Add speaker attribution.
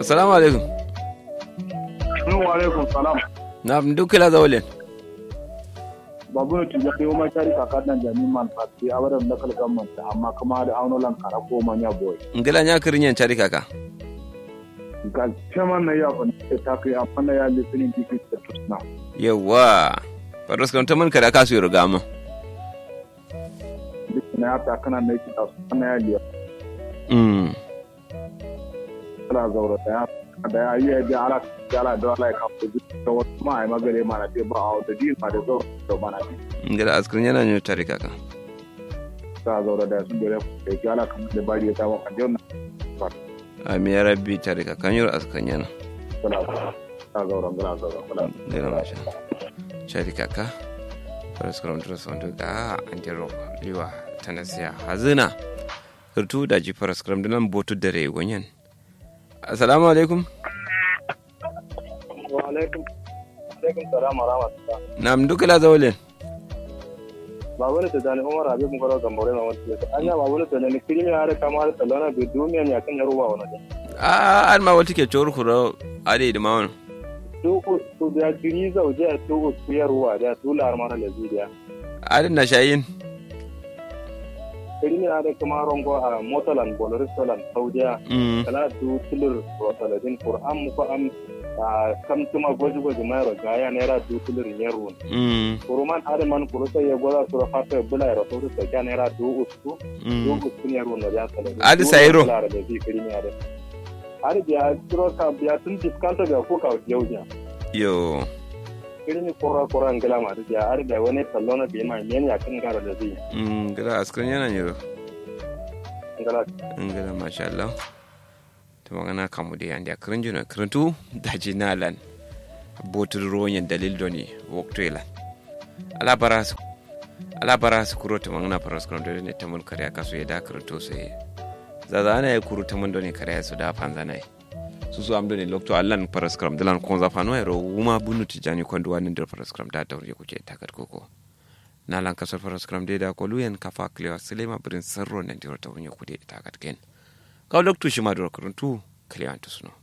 Speaker 1: assalamu alaikum
Speaker 2: wa alaikum salam
Speaker 1: na duk kila zawalin
Speaker 2: babu ne tuja ko ma tari ka nan jami man fati abadan da kal gamman amma kuma da aunolan kara ko manya boy
Speaker 1: ngila nya kirin yan cari kaka
Speaker 2: ga chairman na ya ban ta kai amma na ya listening tiki da tusna
Speaker 1: yawa faros kan taman kada ka su yi riga mu
Speaker 2: na ya ta kana na ki ta na ya liya
Speaker 1: mm
Speaker 2: kala zaura da ya da ya yi da ala da ala da ala ka ku da wata ma ai magare ma na te ba a da din ma da zo da ma na
Speaker 1: ngila askirin yana nya cari kaka
Speaker 2: ta zaura da sun dole da ki ala kan da bari ta wa kan jona
Speaker 1: ami ya rabbi cari kaka yur askirin yana
Speaker 2: kala ta zaura kala zaura kala
Speaker 1: ngila masha cari kaka faros kan turas wanda ga an jiro liwa tanasiya hazina surtu da ji faros kan dinan botu dare gonyen assalamu alaikum
Speaker 2: wa alaikum alaikum salam wa rahmatullah
Speaker 1: nam duk kila zawalin
Speaker 2: babu ne tani umar abi mun garo gambore ma wata anya babu ne tani kirimi har kamar talana be duniya ne akan yaruwa wannan
Speaker 1: a an ma wata ke cewar kuro ade da mawon
Speaker 2: tuku tu da kiri zauje a tuku su yaruwa da tular mara da zuciya
Speaker 1: adin na shayin
Speaker 2: kirimi har kamar rongo a motalan boloristolan saudiya
Speaker 1: mm
Speaker 2: kala du tulur rosaladin qur'an mu ko am a kam tuma goji goji mai rogaya naira du tulur yaru
Speaker 1: mm
Speaker 2: kuruman har man kurusa ya goza sura fata bula ya rasu da ga naira du usku du
Speaker 1: mm
Speaker 2: usku ne yaru na ya saladin
Speaker 1: Adi sayiro.
Speaker 2: da zai kirimi har har biya turo ka biya tun diskanta ga ko ka yauja
Speaker 1: yo
Speaker 2: irin kura kura ngila ma da har da wani tallo na bi ma men ya kan gara da zai
Speaker 1: mm gila askirin yana ne
Speaker 2: ngala
Speaker 1: ngila masha Allah to magana kamu da yanda kirin juna kirintu da jinalan botur ronyen dalil doni woktoila ala bara su ala bara su kuro ta magana faras kan da ne tamun kare ka su ya da kirinto sai zaza ana ya kuro tamun doni kare su da fanza nai su su amdo ne lokto allan faras kram dalan kon za fano ero wuma bunu tijani kon duwa nin der faras kram da tawre kuke takat koko nalan kasar faras kram de da ko luyen kafa klewa silema birin sarro nan dir tawre kuke takat ken kaw lokto shi ma dor kuruntu klewa to suno